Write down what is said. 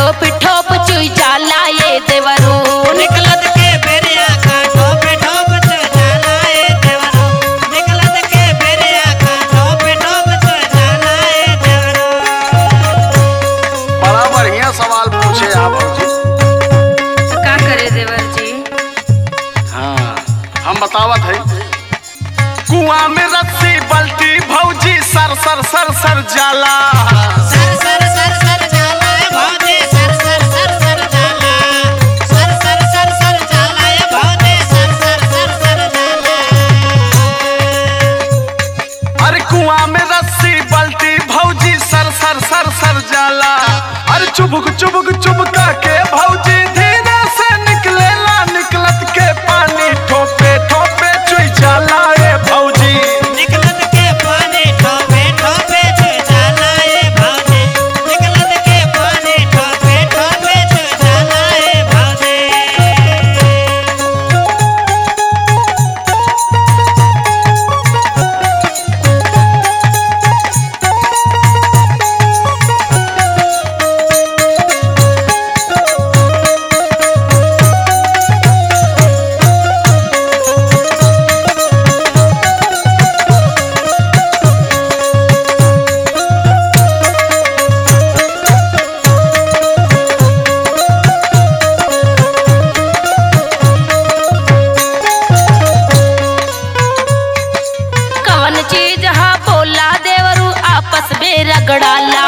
ठोप ठोप चुई जाला ये देवरू निकलत के बेरिया का ठोपे ठोप चो जाला ए देवरो निकलत के बेरिया का ठोपे ठोप चो जाला ए देवरो बड़ा बढ़िया सवाल पूछे आप भौजी का करे देवर जी हाँ हम बतावत है कुआं में रस्सी बल्टी भौजी सर सर सर सर जाला सर सर सर सर जाला ए भौजी सर सर सर सर जाला सर सर सर सर जाला ए भौजी सर सर सर सर जाला अरे कुआं में रस्सी बल्टी भौजी सर सर सर सर जाला अरे चुबुक चुबुक चुबका के भौजी धीरे से निकलेला निकलत के पानी ठोपे ठोपे चुई जाला ए भौजी निकलत के पानी ठोपे ठोपे चो जाला ए भौजी निकलत के पानी ठोपे ठोपे चो जाला ए भौजी कवन चीज हा बोला देवरू आपस में रगड़ाला